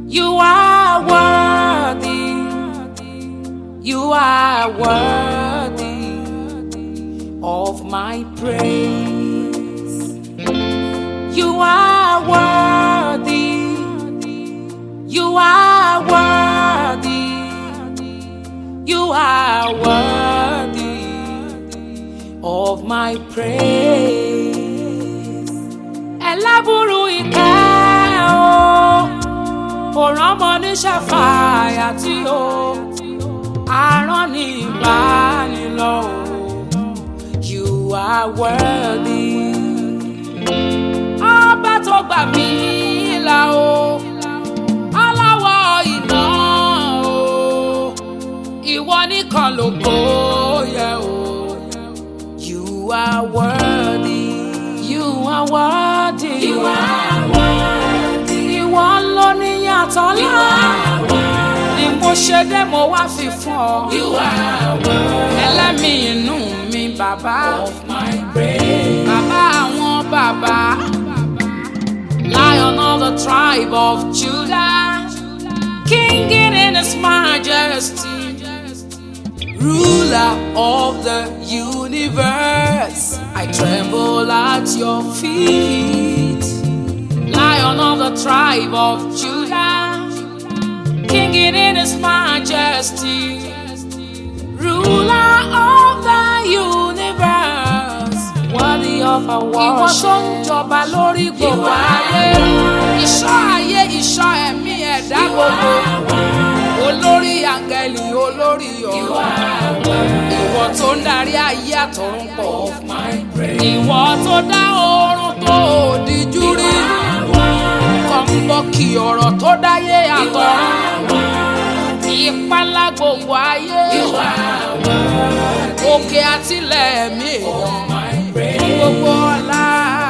You are worthy. You are worthy of my praise. You are worthy. You are worthy. You are worthy of my praise. Ẹlẹ́bùrú ìkẹ́ o, kò rọ́mọ ní ṣàfàyà tí o, arán ní ìbánilọ́ o. You are worthy. Ọba tó gbà mí là o, aláwọ̀ iná o, ìwọ nìkan ló kó yẹ o. You are worthy. You are worthy. You are worthy. Ìwọ ló ní yàtọ̀ lá. Ni mo ṣe dé mo wá fi fún ọ. You are worthy. Ẹlẹ́mìí inú mi bàbá. Of my praise. Bàbá àwọn bàbá. Lion of the tribe of Judah. King in his majesty ruler of the universe. I tremble at your feet, lion of the tribe of Judah, king in his majesty, ruler of the universe, worthy of our worship. Ìwọ tó ń jọba lórí gbogbo ayé, ìṣọ́ ayé, ìṣọ́ ẹ̀mí ẹ̀dá gbogbo olórí àǹgẹ̀lì olórí ọ̀rọ̀ ìwọ tó ń darí ayé àtọ̀run pọ̀ ìwọ tó dá oorun tó òdìjú rí kọ̀ǹbọ̀kì ọ̀rọ̀ tó dáyé àtọ̀run ìpalá gbogbo ayé òkè àtìlẹ̀ mi èèyàn gbogbo ọlá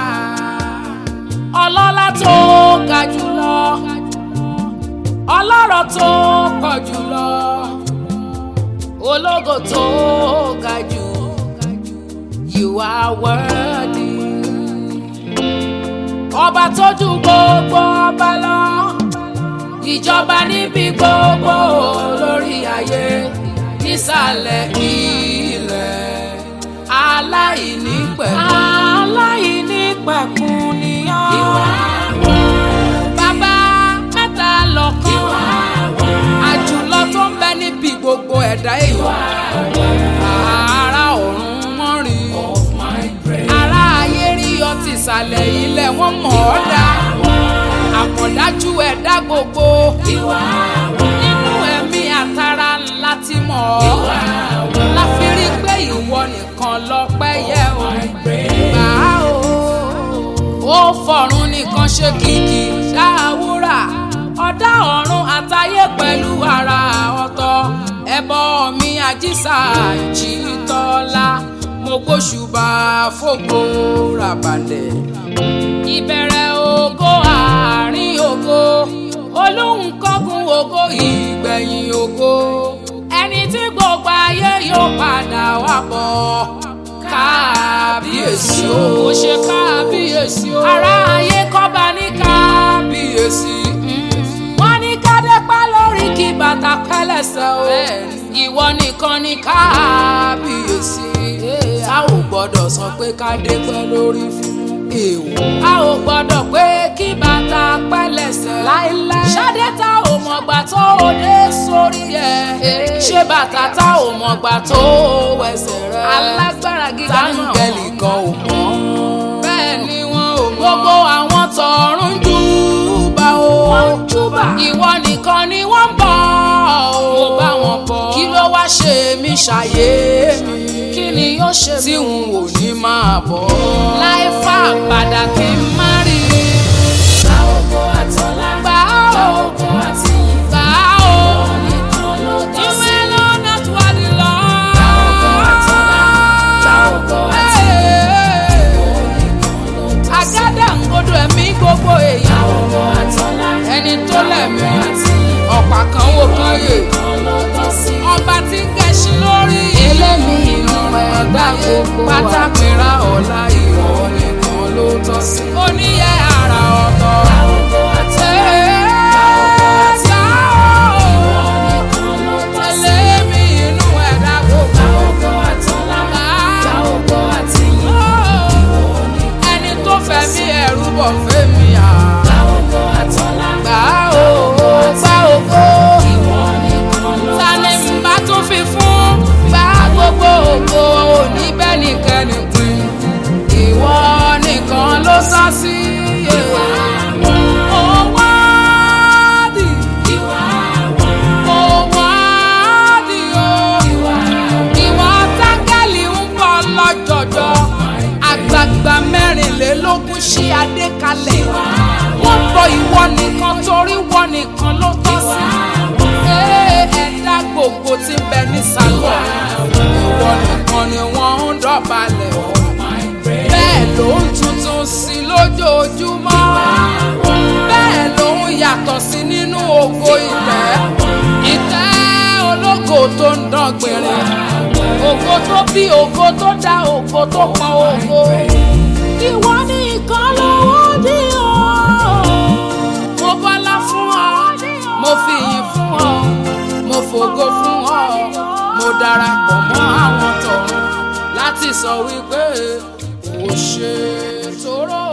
ọlọ́lá tó ga jùlọ ọlọ́rọ̀ tó pọ̀ jùlọ ológo tó ga jù you are worthy ọba tó ju gbogbo ọba lọ ìjọba níbi gbogbo lórí ayé nísàlẹ̀ ilẹ̀ aláìní pẹ̀kun aláìní pẹ̀kun nìyàn bàbá mẹ́ta lọ́kàn àjùlọ tó ń bẹ níbi gbogbo ẹ̀dá èèyàn ara ọ̀run wọ́n rí ara ayé rí ọtí ìsàlẹ̀ ilẹ̀ wọ́n mọ̀ ọ́ dá àmọ̀dájú ẹ̀dá gbogbo nínú ẹ̀mí àtàrà ńlá ti mọ̀ ọ́ láfi rí pé ìwọ nìkan lọ́pẹ́ yẹ ò gbà á o ó fọ̀run nìkan ṣe kìkì ṣáàwúrà ọ̀dá ọ̀run àtayé pẹ̀lú ara ọ̀tọ̀ ẹbọ mi àjíṣà ìjìtọ́lá mo gbóṣùbà fògo ràbàlẹ̀ ìbẹ̀rẹ̀ ògo àárín ògo olóhùn kọ́gun ògo ìgbẹ̀yìn ògo ẹni tí gbogbo ayé yóò padà wá bọ̀ kábíyèsí o ó ṣe kábíyèsí o ará ayé kọ́ba ní kábíyèsí wọ́n ní kádé pẹ́ lórí kí bàtà pẹ́lẹ́sẹ̀ o ìwọ nìkan ní kábíyèsí a ò gbọ́dọ̀ sọ pé kádé pẹ́ lórí fún èèwọ̀ a ò gbọ́dọ̀ pé kí bàtà pẹ́lẹ́sẹ̀ láéláé ṣadé tá ò mọ̀gbà tó o dé sórí ẹ̀ ṣé bàtà tá ò mọ̀gbà tó o wẹsẹ̀ rẹ̀ alágbára gíga táǹgẹ̀lì kan ò mọ̀ bẹ́ẹ̀ ni wọn ò mọ̀ gbogbo àwọn tọ̀run júbà o júbà ìwọ nìkan ni wọ́n ń bọ̀ o mo bá wọn bọ̀ kí ló wá ṣe mí ṣàyé mi kí ni yóò ṣe tí n ò ní máa bọ̀ láì fà padà kí n má rí i. Gba ògo àtọ́lá, gbà gba ó ògo àti ìyìn. gbà ó Nìkan ló tọ́ sí. ìwé lọ́nà tó wà ní lọ. Gba ògo àtọ́lá, gba ògo àti ìyìn. Nìkan ló tọ́ sí. àgádà ń gbọdọ̀ ẹ̀mí gbogbo Gba èèyàn ògo àtọ́lá, ẹni tó lẹ̀mí gba ògo àti ìyìn. ọ̀pá kan wò kan yè Nìkan ló tọ́ sí. ọba tí ń gẹṣin lórí Elémi inú ẹ̀dá gbogbo wa. pátákìrá ọ̀la ìwọ nìkan ló tọ́ sí. ó ní torí wọn nìkan ló tọ́ sí. Ee, ẹ̀dá gbogbo tí ń bẹ nísàlẹ̀ ìwọ nìkan ni wọ́n ń dọ̀bálẹ̀ fún. bẹ́ẹ̀ ló ń tuntun sí lójoojúmọ́ bẹ́ẹ̀ ló ń yàtọ̀ sí nínú ògo ìtẹ́ ìtẹ́ ológo tó ń dán gbìnrín ògo tó bí ògo tó dá ògo tó pọn ògo ìwọ nìkan lówó dí o mo bọ́lá fún ọ mo fi yìn fún ọ mo fògo fún ọ mo darapọ̀ mọ́ àwọn tọ̀run láti sọ wípé o ṣe tóró